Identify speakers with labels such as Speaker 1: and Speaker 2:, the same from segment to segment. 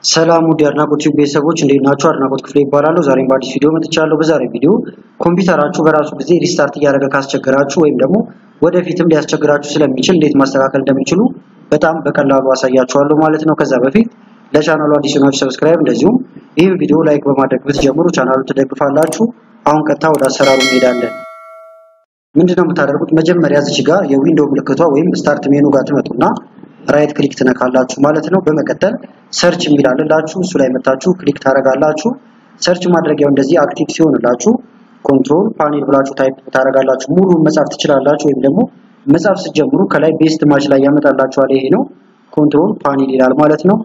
Speaker 1: ሰላም ውድ የአድናቆት ቲዩብ ቤተሰቦች እንዴት ናችሁ? አድናቆት ክፍሌ ይባላለሁ። ዛሬም በአዲስ ቪዲዮ መጥቻለሁ። በዛሬ ቪዲዮ ኮምፒውተራችሁ በራሱ ጊዜ ሪስታርት እያደረገ ካስቸገራችሁ ወይም ደግሞ ወደፊትም ሊያስቸግራችሁ ስለሚችል እንዴት ማስተካከል እንደሚችሉ በጣም በቀላሉ አሳያችኋለሁ ማለት ነው። ከዛ በፊት ለቻናሉ አዲስ ናችሁ ሰብስክራይብ፣ እንደዚሁም ይህን ቪዲዮ ላይክ በማድረግ ብትጀምሩ ቻናሉ ትደግፋላችሁ። አሁን ቀጥታ ወደ አሰራሩ እንሄዳለን። ምንድነው የምታደርጉት? መጀመሪያ እዚች ጋር የዊንዶው ምልክቷ ወይም ስታርት ሜኑ ጋር ትመጡና ራይት ክሊክ ትነካላችሁ ማለት ነው። በመቀጠል ሰርች የሚል አለላችሁ እሱ ላይ መታችሁ ክሊክ ታደርጋላችሁ። ሰርች ማድረጊያው እንደዚህ አክቲቭ ሲሆንላችሁ ኮንትሮል ፓኔል ብላችሁ ታይፕ ታደርጋላችሁ። ሙሉን መጻፍ ትችላላችሁ፣ ወይም ደግሞ መጻፍ ስትጀምሩ ከላይ ቤስት ማች ላይ ያመጣላችኋል። ይሄ ነው ኮንትሮል ፓኔል ይላል ማለት ነው።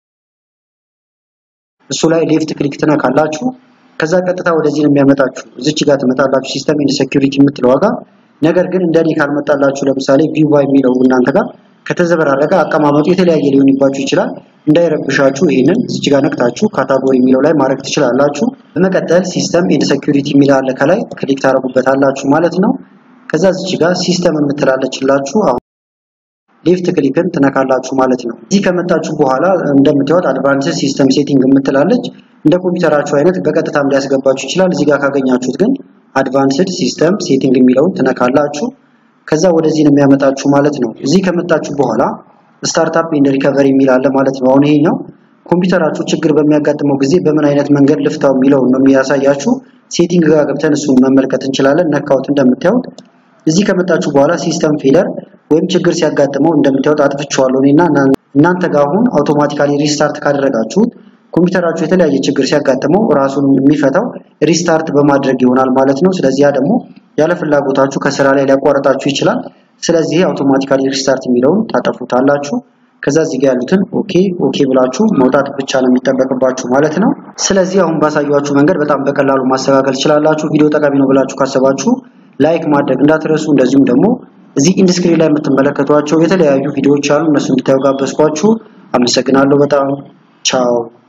Speaker 1: እሱ ላይ ሌፍት ክሊክ ትነካላችሁ። ከዛ ቀጥታ ወደዚህ ነው የሚያመጣችሁ። እዚች ጋር ትመጣላችሁ ሲስተም ኤንድ ሴኩሪቲ የምትለው ጋር። ነገር ግን እንደኔ ካልመጣላችሁ ለምሳሌ ቪዋ የሚለው እናንተ ጋር ከተዘበራረቀ አቀማመጡ የተለያየ ሊሆንባችሁ ይችላል። እንዳይረብሻችሁ ይህንን እዚች ጋር ነክታችሁ ካታጎሪ የሚለው ላይ ማድረግ ትችላላችሁ። በመቀጠል ሲስተም ኤንድ ሴኩሪቲ የሚል አለ ከላይ ክሊክ ታደርጉበታላችሁ ማለት ነው። ከዛ እዚች ጋር ሲስተም የምትላለችላችሁ አሁን ሌፍት ክሊክን ትነካላችሁ ማለት ነው። እዚህ ከመጣችሁ በኋላ እንደምታዩት አድቫንስድ ሲስተም ሴቲንግ የምትላለች እንደ ኮምፒውተራችሁ አይነት በቀጥታም ሊያስገባችሁ ይችላል። እዚህ ጋር ካገኛችሁት ግን አድቫንስድ ሲስተም ሴቲንግ የሚለውን ትነካላችሁ። ከዛ ወደዚህ ነው የሚያመጣችሁ ማለት ነው። እዚህ ከመጣችሁ በኋላ ስታርታፕ ኤንድ ሪከቨሪ የሚል አለ ማለት ነው። አሁን ይሄኛው ኮምፒውተራችሁ ችግር በሚያጋጥመው ጊዜ በምን አይነት መንገድ ልፍታው የሚለውን ነው የሚያሳያችሁ። ሴቲንግ ጋር ገብተን እሱን መመልከት እንችላለን። ነካውት እንደምታዩት እዚህ ከመጣችሁ በኋላ ሲስተም ፌለር ወይም ችግር ሲያጋጥመው እንደምታዩት አጥፍቼዋለሁ እኔና እናንተ ጋር አሁን አውቶማቲካሊ ሪስታርት ካደረጋችሁት ኮምፒውተራችሁ የተለያየ ችግር ሲያጋጥመው ራሱን የሚፈታው ሪስታርት በማድረግ ይሆናል ማለት ነው። ስለዚህ ያ ደግሞ ያለ ፍላጎታችሁ ከስራ ላይ ሊያቋርጣችሁ ይችላል። ስለዚህ አውቶማቲካሊ ሪስታርት የሚለውን ታጠፉታላችሁ። ከዛ እዚህ ጋር ያሉትን ኦኬ ኦኬ ብላችሁ መውጣት ብቻ ነው የሚጠበቅባችሁ ማለት ነው። ስለዚህ አሁን ባሳያችሁ መንገድ በጣም በቀላሉ ማስተካከል ትችላላችሁ። ቪዲዮ ጠቃሚ ነው ብላችሁ ካሰባችሁ ላይክ ማድረግ እንዳትረሱ። እንደዚሁም ደግሞ እዚህ ኢንድስክሪን ላይ የምትመለከቷቸው የተለያዩ ቪዲዮዎች አሉ። እነሱ እንድታዩ ጋበዝኳችሁ። አመሰግናለሁ በጣም ቻው።